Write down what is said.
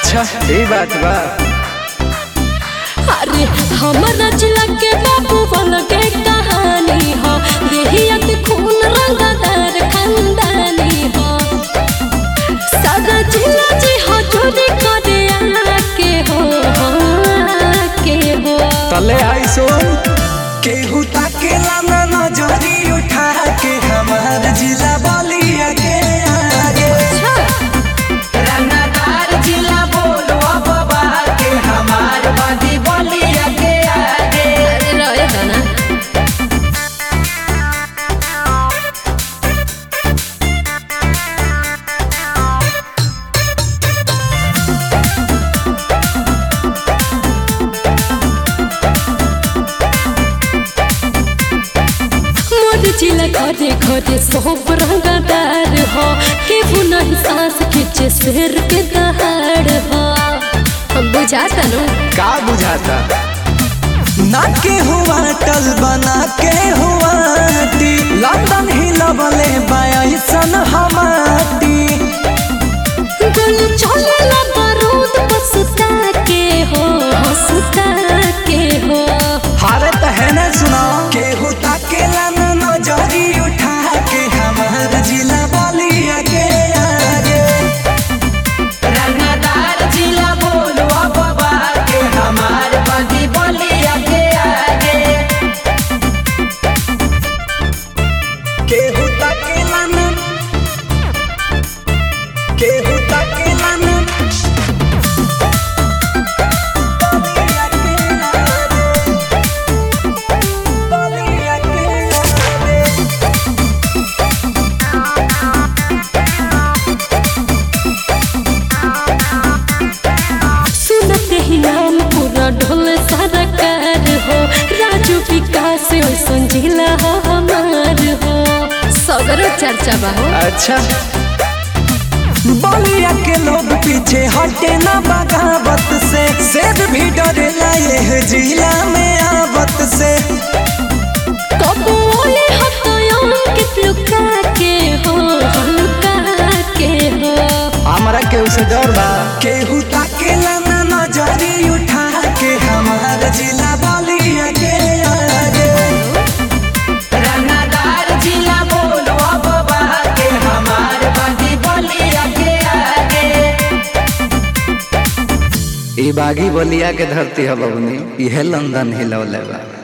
अच्छा ये बात बा अरे हमारा जिला के बाबू वाला के कहानी हो देहिया के खून रंगदार खानदानी हो सारा जिला जी हो चोरी करे आके हो आके हो तले आई सुन केहू ताकेला ना नजरी उठा के हमार जिला बलिया के आगे रंगदार जिला बोलो बाबा के हमार बादी बलिया के आगे अरे रहे गाना मोर जिला घरे घरे सब रंगदार हो केहू नहीं सांस खींचे शेर के दहाड़ हो हम बुझाता नु का बुझाता ना के हुआ टल बना के हुआ टी लंदन ही लबले बायसन हमाटी गोली चलेला बारूद बसता के हो हंसता के हो हारे तहे न सुना केहू ताकेला ना नजरी उठा के हमार जिला बलिया के आगे रंगदार जिला बोलो बाबा के हमार बादी बलिया के आगे केहू ताकेला ना केहू ताकेला ना बलिया के आगे बलिया के आगे सुनते ही नाम पूरा ढोल सारा कार हो राजू विकास ऐसन जिला हो हमार हो सगरो चर्चा बा हो अच्छा बलिया के लोग पीछे हटे ना बगावत से सेब भी डरेला ये जिला में आवत से कबोले हतों के लुका के हो लुका के हो हमरा के उसे डर बा केहू ताकेला ना नजरी उठा के हमार जिला बलिया के आगे रंगदार जिला बोलो बाबा के हमार बदी बलिया के आगे ई बागी बलिया के धरती है बबनी इहे लंदन हिलौले बा